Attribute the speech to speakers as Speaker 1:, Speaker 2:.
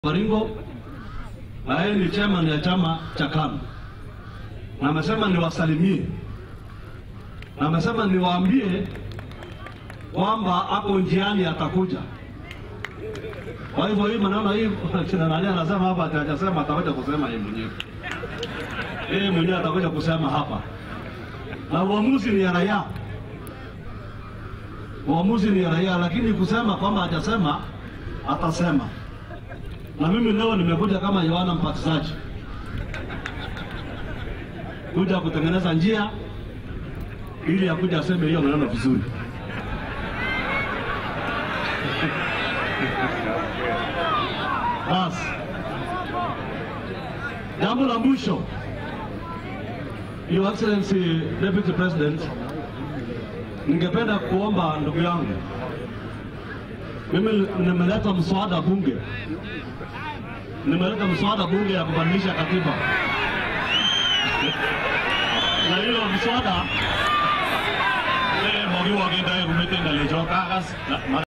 Speaker 1: Baringo na yeye ni chairman ya chama cha KANU, na amesema niwasalimie, na amesema niwaambie kwamba ako njiani atakuja. Kwa hivyo hii maneno hii kina nani anasema hapa, hajasema atakuja kusema yeye mwenyewe, yeye mwenyewe atakuja kusema hapa, na uamuzi ni ya raia, uamuzi ni ya raia, lakini kusema kwamba hajasema atasema na mimi leo nimekuja kama Yohana Mbatizaji kuja kutengeneza njia ili akuja aseme hiyo maneno vizuri. Basi jambo la mwisho, Your Excellency Deputy President, ningependa kuomba ndugu yangu, mimi nimeleta mswada bunge nimeleta mswada bunge ya kubadilisha katiba na hiyo mswada mogiwagenda rumete ngalecho kagas